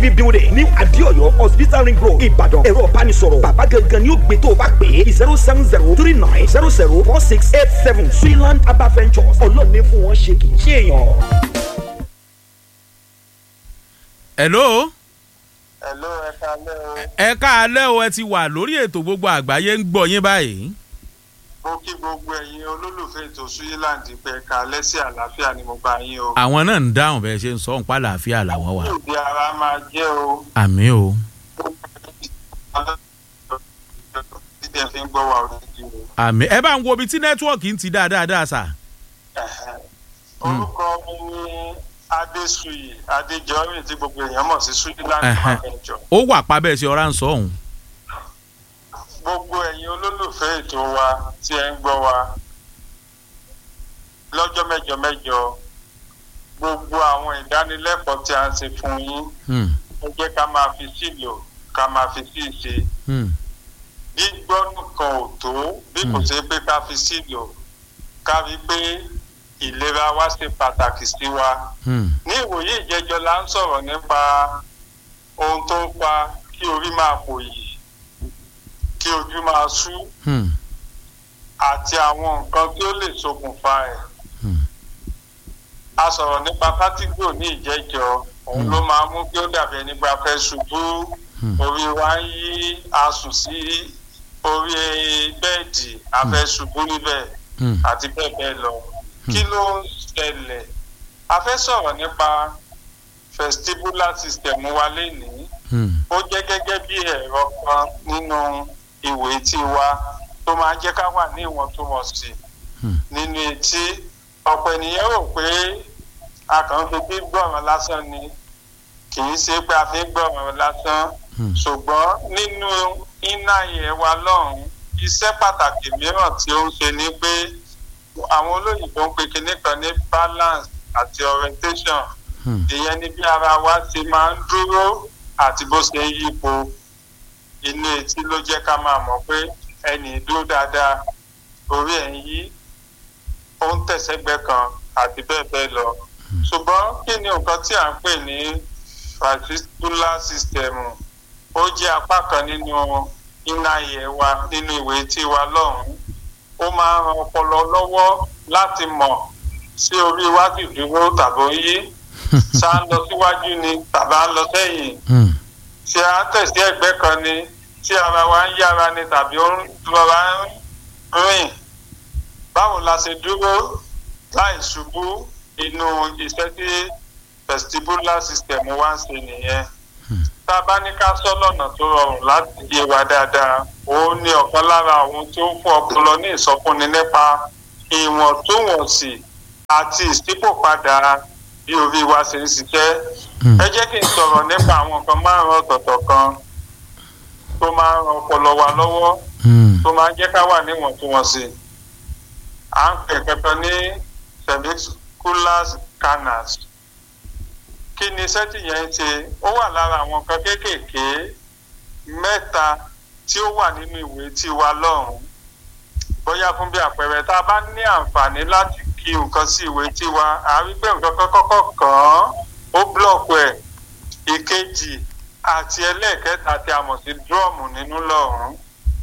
tv building ní adéọyọ hospital ring road ìbàdàn ẹ̀rọ ìbánisọ̀rọ̀ bàbá gangan ni ó gbé tó o bá pè é zero seven zero three nine zero zero four six eight seven suiland herbal ventures ọlọ́ọ̀ni fún wọn ṣe kì í ṣe èèyàn. hello Hello, ẹ kalẹ́ o. ẹ káalẹ́ o ẹ ti wà lórí ètò gbogbo àgbáyé ń gbọ́ yín báyìí. Mo kí gbogbo ẹ̀yin olólùfẹ́ ètò Suyiland pé ẹ kalẹ́ sí àlàáfíà ni mo bá yín o. àwọn náà ń dáhùn bẹ́ẹ̀ ṣe ń sọ nípa àlàáfíà làwọn wà. Ìdí ara máa jẹ́ o. àmì o Títí ẹ fi ń gbọ́ wa òdìdí o. àmì ẹ bá ń wo ibi tí nẹ́tíwọ̀kì ń ti dáadáa sà. Orúkọ mi ni Adéṣuyì Adéjọ́rìn tí gbogbo èèyàn mọ̀ sí Suyiland Ẹ̀hẹ̀. Manager. ó wà pa bẹ́ẹ̀ ṣe ọ̀rá ń sọ ọ̀hún. Gbogbo ẹ̀yin olólùfẹ́ ètò wa tí ẹ ń gbọ́ wa lọ́jọ́ mẹ́jọ mẹ́jọ gbogbo àwọn ìdánilẹ́kọ̀ọ́ tí a ń ṣe fún yín Hmm, ẹ jẹ́ ká máa fi sílò ká máa fi sí ìṣe hmm, gbígbọ́ nìkan ò tó bí kò Mm. ṣe pé ká fi sílò ká rí pé ìlera wa ṣe pàtàkì sí wa hmm, ní ìwòye ìjẹjọ la ń sọ̀rọ̀ nípa ohun tó ń fa kí orí máa pòyì kí ojú máa sú hmm, àti àwọn nǹkan tí ó lè ṣokùnfà ẹ̀ hmm, a sọ̀rọ̀ nípa fátígò ní ìjẹ́jọ òun Mm. ló máa mú kí ó dàbí ẹni pé a fẹ́ ṣubú hmm, orí wa ń yí a sùn sí orí bẹ́ẹ̀dì a fẹ́ ṣubú níbẹ̀ hmm, àti bẹ́ẹ̀ bẹ́ẹ̀ lọ kí ló ń ṣẹlẹ̀ a fẹ́ sọ̀rọ̀ nípa vestibular system wa lénìí hmm, ó jẹ́ gẹ́gẹ́ bí ẹ̀rọ kan nínú ìwé etí wa tó máa jẹ́ ká wà ní ìwọ̀ntúnwọ̀nsì Hmm. nínú etí ọ̀pọ̀ ènìyàn rò pé a kàn ń fi bí gbọ̀ràn lásán ni kì í ṣe pé a fi ń gbọ̀ràn lásán hmm, ṣùgbọ́n nínú iná yẹn wa lọ́hùn iṣẹ́ pàtàkì mìíràn tí ó ń ṣe ni pé àwọn olóyìnbó ń pe kinní kan ní balance àti orientation hmm, ìyẹn ni bí ara wa ṣe máa ń dúró àti bó ṣe ń yípo inú etí ló jẹ́ ká máa mọ̀ pé ẹnì dúró dáadáa orí ẹ̀ ń yí ó ń tẹ̀sẹ̀gbẹ́ kan àti bẹ́ẹ̀ bẹ́ẹ̀ lọ ṣùgbọ́n kí ni nǹkan tí à ń pè ní vestibular system ó jẹ́ apá kan nínú iná yẹ̀ wa nínú ìwé tí wa lọ́hùn-ún ó máa ń ran ọpọlọ lọ́wọ́ láti mọ̀ sí orí wa sì dúró tàbí ó yí ṣá ń lọ síwájú ni tàbí à ń lọ sẹ́yìn hmm, ṣé à ń tẹ̀sí ẹ̀gbẹ́ kan ni tí ara wa ń yára ni tàbí ó ń rọra ń rìn báwo la ṣe dúró láì ṣubú inú iṣẹ́ tí vestibular system wa ń ṣe nìyẹn tá a bá ní ká sọ lọ́nà tó rọrùn láti yé wa dáadáa òun ni ọ̀kan lára àwọn tó ń fún ọpọlọ ní ìsọfúnni nípa ìwọ̀ntúnwọ̀nsì àti ìṣípòpadà bí orí wa ṣe ń ṣiṣẹ́ hmm, ẹ jẹ́ kí n sọ̀rọ̀ nípa àwọn nǹkan márùn-ún ọ̀tọ̀ọ̀tọ̀ kan tó máa ń ran ọpọlọ wa lọ́wọ́ hmm, tó máa ń jẹ́ ká wà níwọ̀ntúnwọ̀nsì à ń pè kankan ní cervicular canals kí ni iṣẹ́ tí yẹn ń ṣe ó wà lára àwọn nǹkan kéékèèké mẹ́ta tí ó wà nínú ìwé tí wa lọ́hùn-ún bóyá fún bí àpẹẹrẹ tá a bá ní àǹfààní láti kí nǹkan sí ìwé tí wa a rí pé nǹkan kan kọ́kọ́ kàn án ó búlọ̀kù ẹ̀ ìkejì àti ẹlẹ́ẹ̀kẹta tí a mọ̀ sí dúrọ́ọ̀mù nínú lọ́hùn-ún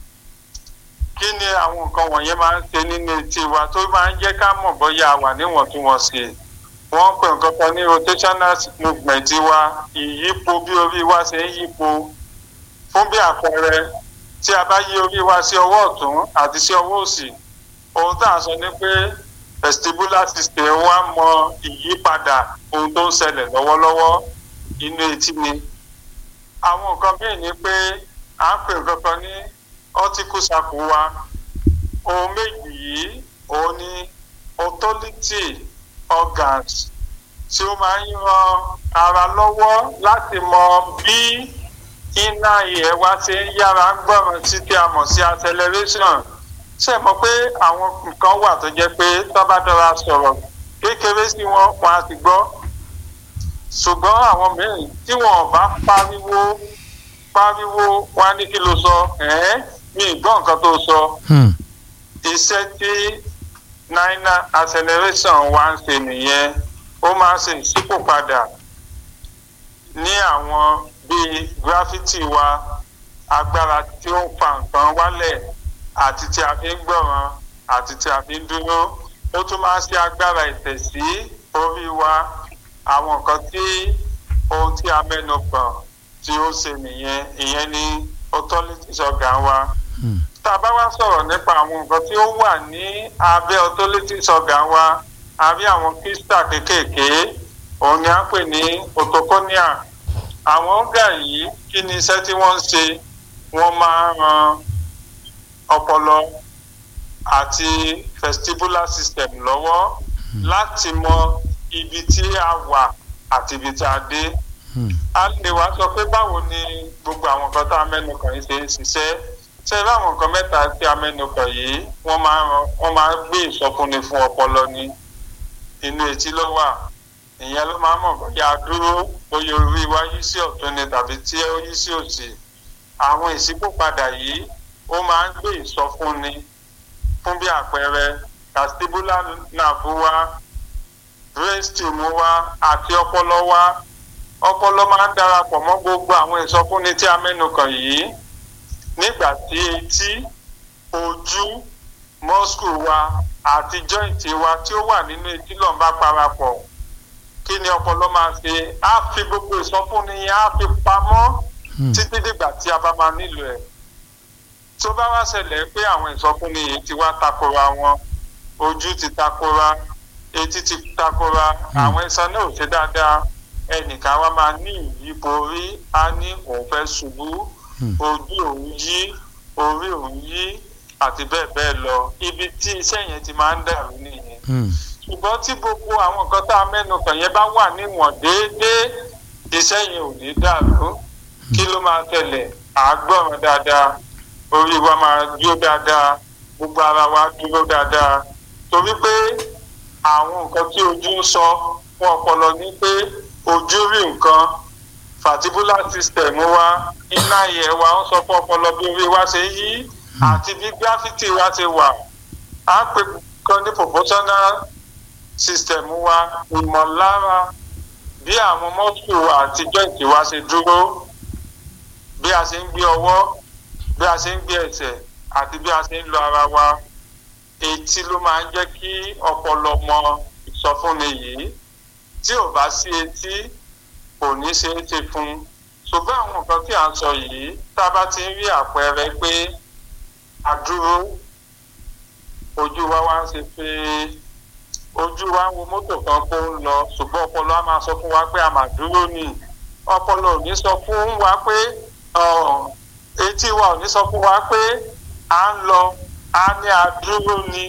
kí ni àwọn nǹkan wọ̀nyẹn máa ń ṣe nínú etí wa tó máa ń jẹ́ ká mọ̀ bóyá a wà níwọ̀ntúnwọ̀nsì wọ́n ń pè nǹkan kan ní rotational movement wa ìyípo bí orí wa ṣe ń yípo fún bí àpẹẹrẹ tí a bá yí orí wa sí ọwọ́ ọ̀tún àti sí ọwọ́ òsì ohun tá à ń sọ ni pé vestibular system wa mọ ìyípadà ohun tó ń ṣẹlẹ̀ lọ́wọ́lọ́wọ́ inú etí ni àwọn nǹkan bíi ni pé à ń pè nǹkan kan ní cortical sac wa ohun méjì yìí òun ni authority organs tí ó máa ń ran ara lọ́wọ́ láti mọ bí iná ìyẹ́ wa ṣe ń yára gbọ́ràn sí tí a mọ̀ sí acceleration ṣe mọ̀ pé àwọn nǹkan wà tó jẹ́ pé tó bá dára sọ̀rọ̀ kékeré sí wọn wọn á ti gbọ́ ṣùgbọ́n àwọn mìíràn tí wọn ò bá pariwo pariwo wọn á ní kí ló sọ ẹ̀ẹ́n mi ì gbọ́ nǹkan tó sọ hmm, iṣẹ́ tí nina acceleration wa ń ṣe nìyẹn ó máa ń ṣe ìṣípòpadà ní àwọn bíi gírafítì wa agbára tí ó ń fa nǹkan wálẹ̀ àti tí a fi ń gbọ̀ràn àti tí a fi ń dúró ó tún máa ń ṣe agbára ìtẹ̀sí orí wa àwọn nǹkan tí ohun tí a mẹ́nu kàn tí ó ṣe nìyẹn ìyẹn ní authorities organ wa tá a bá wá sọ̀rọ̀ nípa àwọn nǹkan tí ó wà ní abẹ́ authorities organ wa a rí àwọn kírísítà kéékèèké òun ni a ń pè ní otoconia àwọn ọ̀gá yìí kí ni iṣẹ́ tí wọ́n ń ṣe wọ́n máa ń ran ọpọlọ àti vestibular system lọ́wọ́ láti mọ ibi tí a wà àti ibi tí a dé. a lè wá sọ pé báwo ni gbogbo àwọn nǹkan tá a mẹ́nu kàn yìí ṣe ń ṣiṣẹ́ ṣé láwọn nǹkan mẹ́ta tí a mẹ́nu kàn yìí wọ́n máa ń wọ́n máa ń gbé ìsọfúnni fún ọpọlọ ní inú etí ló wà ìyẹn ló máa ń mọ̀ bóyá a dúró bóyá orí wa yí sí ọ̀tún ni tàbí tí ó yí sí òsì àwọn ìṣípòpadà yìí ó máa ń gbé ìsọfúnni fún bí àpẹẹrẹ vestibular nerve wa brainstem wa àti ọpọlọ wa ọpọlọ máa ń darapọ̀ mọ́ gbogbo àwọn ìsọfúnni tí a mẹ́nu kàn yìí nígbà tí etí ojú muscle wa àti joint wa tí ó wà nínú etí lọ́n bá parapọ̀ kí ni ọpọlọ máa ṣe á fi gbogbo ìsọfúnni yẹn á fi pamọ́ títí dìgbà tí a bá máa nílò ẹ̀ tó bá wá ṣẹlẹ̀ pé àwọn ìsọfúnni yìí ti wá takora wọn ojú ti takora etí ti takora àwọn iṣan náà ò ṣe dáadáa ẹnìkan wa máa ní ìyípo orí á ní òun fẹ́ ṣubú ojú òun yí orí òun yí àti bẹ́ẹ̀ bẹ́ẹ̀ lọ ibi tí iṣẹ́ yẹn ti máa ń dàrú nìyẹn ṣùgbọ́n tí gbogbo àwọn nǹkan tá a mẹ́nu kàn yẹn bá wà níwọ̀n déédéé iṣẹ́ yẹn ò ní dàrú kí ló máa tẹ̀lẹ̀ àágbọ̀ràn dáadáa orí wa máa dúró dáadáa gbogbo ara wa dúró dáadáa torí pé àwọn nǹkan tí ojú ń sọ fún ọpọlọ ní pé ojú rí nǹkan vestibular system wa iná yẹ wa ń sọ fún ọpọlọ bí orí wa ṣe yí àti bí gravity wa ṣe wà á pè kan ní proportional system wa ìmọ̀lára bí àwọn mọ́tò àti joint wa ṣe dúró bí a ṣe ń gbé ọwọ́ bí a ṣe ń gbé ẹsẹ̀ àti bí a ṣe ń lo ara wa etí ló máa ń jẹ́ kí ọpọlọ mọ ìsọfúnni yìí tí ò bá sí etí kò ní ṣe é ṣe fún un ṣùgbọ́n àwọn nǹkan tí à ń sọ yìí tá a bá ti ń rí àpẹẹrẹ pé a dúró ojú wa wá ń ṣe pé ojú wa ń wo mọ́tò kan kó ń lọ ṣùgbọ́n ọpọlọ á máa sọ fún wa pé a máa dúró ni ọpọlọ ò ní sọ fún wa pé etí wa ò ní sọ fún wa pé à ń lọ a ní àdúró ni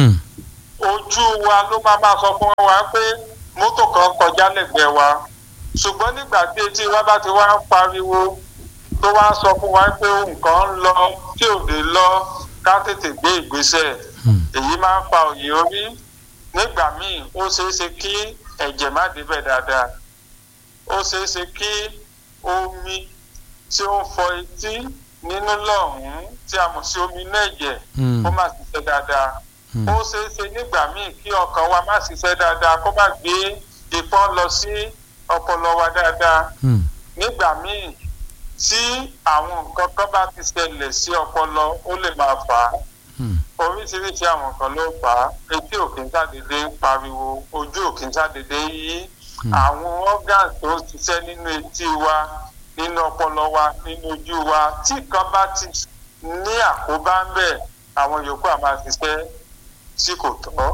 ojú wa ló máa máa sọ fún wa pé mọ́tò kan kọjá lẹ́gbẹ̀ẹ́ wa ṣùgbọ́n nígbà tí etí wa bá ti wá ń pariwo tó wá ń sọ fún wa pé nǹkan ń lọ tí ò lè lọ ká tètè gbé ìgbésẹ̀ èyí máa ń fa òye orí nígbà míì ó ṣeé ṣe kí ẹ̀jẹ̀ má débẹ̀ dáadáa ó ṣeé ṣe kí omi tí ó ń fọ etí nínú lọ́hùn-ún tí a mọ̀ sí omi inú ẹ̀jẹ̀ kó má ṣiṣẹ́ dáadáa ó ṣeé ṣe nígbà míì kí ọkàn wa má ṣiṣẹ́ dáadáa kó má gbé ìpọ́n lọ sí ọpọlọ wa dáadáa nígbà míì tí àwọn nǹkan kan bá ti ṣẹlẹ̀ sí ọpọlọ ó lè máa fà á oríṣiríṣi àwọn nǹkan ló fà á etí òkè ń ṣàdédé ń pariwo ojú òkè ń ṣàdédé ń yí àwọn organs tó ń ṣiṣẹ́ nínú etí wa nínú ọpọlọ wa nínú ojú wa tí kan bá ti ní àkóbá ń bẹ̀ àwọn yòókù á máa ṣiṣẹ́ tí kò tọ́.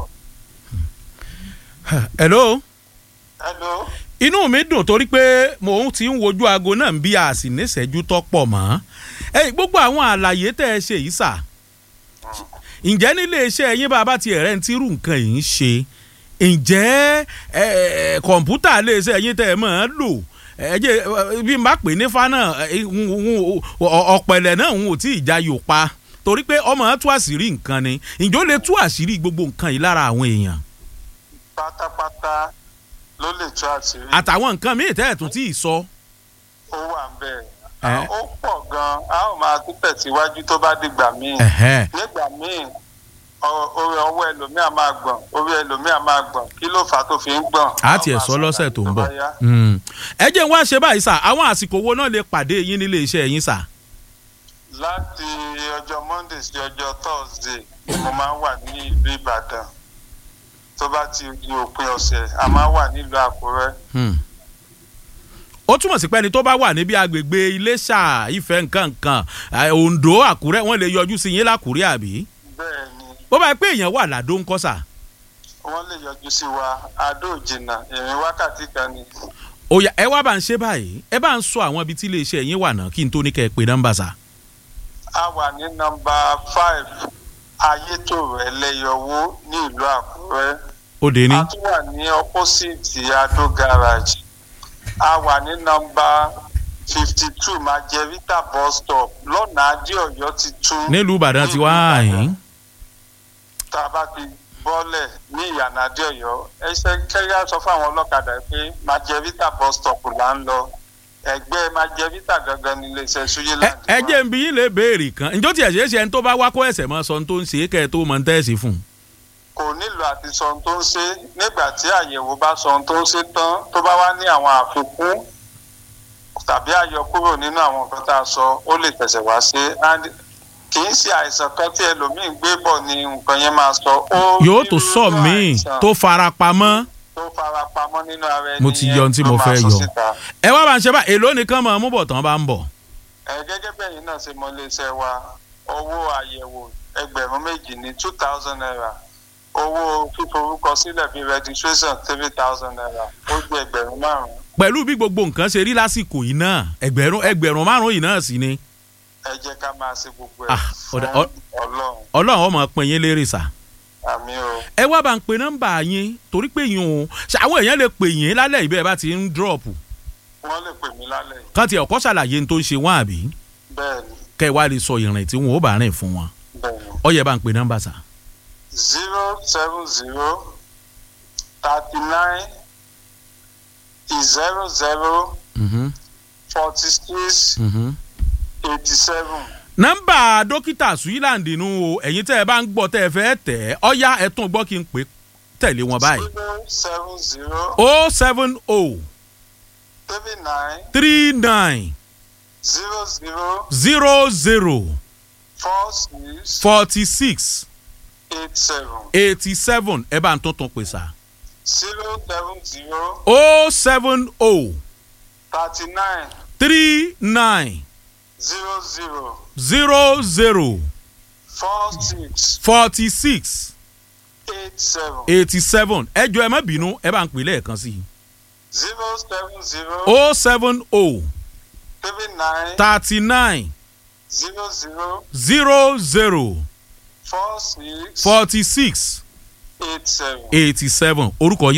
hello. hello. inú mi dùn torí pé mò ń ti ń wojú aago náà bí a sì níṣẹ́jú tó pọ̀ mọ́ ẹ gbogbo àwọn àlàyé tẹ́ ẹ ṣe yìí sà ǹjẹ́ nílé iṣẹ́ yín bá a bá ti ẹ̀rẹ́ ń tírú nǹkan yìí ń ṣe ǹjẹ́ kọ̀ǹpútà lè ṣe ẹ̀yin tẹ́ ẹ máa ń lò ẹ̀jẹ̀ bí n bá pè ní fánà ọ̀pẹ̀lẹ̀ náà ń ò tí ì já yòó pa torí pé ọmọ tú àṣírí nǹkan ni ǹjọ́ lè tú àṣírí gbogbo nǹkan yìí lára àwọn èèyàn. pátápátá ló lè tú àṣírí. àtàwọn nǹkan míì tẹ́ ẹ̀ tún tí ì sọ. ó wà ń bẹ̀ ó pọ̀ gan-an a ó máa tún tẹ̀síwájú tó bá dìgbà míì nígbà míì orí ọwọ́ ẹlòmíà máa gbọ̀n orí ẹlòmíà máa gbọ̀n kí ló fà á tó fi ń gbọ̀n. a tiẹ̀ sọ lọ́sẹ̀ tó ń bọ̀ ẹ jẹ́ n wá ṣe báyìí sà àwọn àsìkò wo náà lè pàdé yín nílé iṣẹ́ yín sà. láti ọjọ́ monday sí ọjọ́ thursday ni mo máa ń wà ní ìlú ìbàdàn tó bá ti di òpin ọ̀sẹ̀ a máa wà nílùú àkúrẹ́ Hmm. ó túmọ̀ sí pé ẹni tó bá wà níbi agbègbè iléṣà ìfẹ́ nǹkan nǹkan eh, ondo àkúrẹ́ wọ́n lè yọjú sí yín lákúrẹ́ àbí. bẹ́ẹ̀ ni bó bá yẹ pé èèyàn wà ládó ńkọ́ sà. wọ́n lè yọjú sí wa adó òjìnà ìrìn wákàtí kan ni òyà ẹ wá bá ń ṣe báyìí ẹ bá ń sọ àwọn ibi tí iléeṣẹ́ yín wà náà kí n tó ní kẹ́ ẹ pé nọ́mbà sà. a wà ní nọmba five ayétòrò ẹlẹ́yọwó ní ìlú àkúrẹ́ ó dé ní. a tún wà ní opposite adó garage a wà ní nọmba fifty two majevita bus stop lọ́nà adéọ̀yọ́ ti tún nílùú ìbàdàn ti wá àyín. tá a bá ti bọ́lẹ̀ ní ìyànà adéọ̀yọ́ ẹsẹ̀ kẹ́yà sọ fún àwọn ọlọ́kadà pé majevita bus stop là ń lọ ẹgbẹ́ majevita gangan ní iléeṣẹ́ ẹ suyiland ẹ jẹ́ n bí yín lè béèrè kan ǹjọ́ tí ẹ̀ ṣe é ṣe ẹni tó bá wá kó ẹ̀sẹ̀ mọ́ sọ ohun tó ń ṣe é kẹ́ ẹ tó mọ̀ ń tẹ́ẹ̀sì fún un. kò nílò àti sọ ohun tó ń ṣe nígbà tí àyẹ̀wò bá sọ ohun tó ń ṣe tán tó bá wá ní àwọn àfikún tàbí àyọkúrò nínú àwọn nǹkan tá a sọ ó lè tẹ̀sẹ̀ wá sí and kì í ṣe àìsàn kan tí ẹlòmíín gbé bọ̀ ni nǹkan yẹn máa sọ. ó yóò tó nírúurú sọ míì àìsàn tó fara pamọ́. tó fara pamọ́ nínú ara ẹni Mo ti yẹn yọ ohun tí ló mo máa fẹ́ sọ yọ. síta. ẹ wá bá ń ṣe bá èló nìkan mọ̀ mú bọ̀ tán bá ń bọ̀. ẹ gẹ́gẹ́ bẹ́yìn náà ṣe mọ iléeṣẹ́ wa owó àyẹ̀wò ẹgbẹ̀rún méjì ní two thousand naira owó fíforúkọ sílẹ̀ bíi registration three thousand naira ó gbé ẹgbẹ̀rún márùn-ún pẹ̀lú bí gbogbo nǹkan ṣe rí lásìkò yìí náà ẹgbẹ̀rún ẹgbẹ̀rún márùn-ún yìí náà sì ni ẹ jẹ́ ká máa ṣe gbogbo ẹ̀ Ah, fún ọ̀dà- ọ- ọlọ́run ọlọ́run ọmọ pin yín lérè sà. àmì o ẹ wá bá ń pe nọ́mbà yín torí pé yín o ṣe àwọn èèyàn lè pè yín lálẹ́ ìbẹ́ bá ti ń dírọ̀pù wọ́n lè pè mí lálẹ́ yìí. kán ti ọ̀kọ́ ṣàlàyé ní tó ń ṣe wọ́n àbí bẹ́ẹ̀ ni kẹ́ ẹ wá lè sọ ìrìn tí wọn ò bá rìn fún wọn bẹ́ẹ̀ ni ó yẹ bá ń pe nọ́mbà sà. zero seven zero thirty nine zero zero Mhm, forty six mhm. eighty seven. nọ́mbà dókítà Switzerland nù o ẹ̀yin tẹ́ ẹ bá ń gbọ́ tẹ́ ẹ fẹ́ tẹ̀ ẹ́ ọ̀yá ẹ tún gbọ́ kí n pè tẹ̀lé wọn báyìí. zero seven zero o seven o three nine three nine zero zero zero zero four six forty six eight seven eighty seven ẹ bá ń tuntun pè sá. zero seven zero o seven o thirty nine three nine zero zero zero zero four six forty six eight seven eighty seven ẹ jọ ẹ má bínú ẹ bá ń pè lẹ́ẹ̀kan sí i. zero seven zero o seven o three nine thirty nine zero zero zero zero four six forty six eight seven. eighty seven orúkọ yín.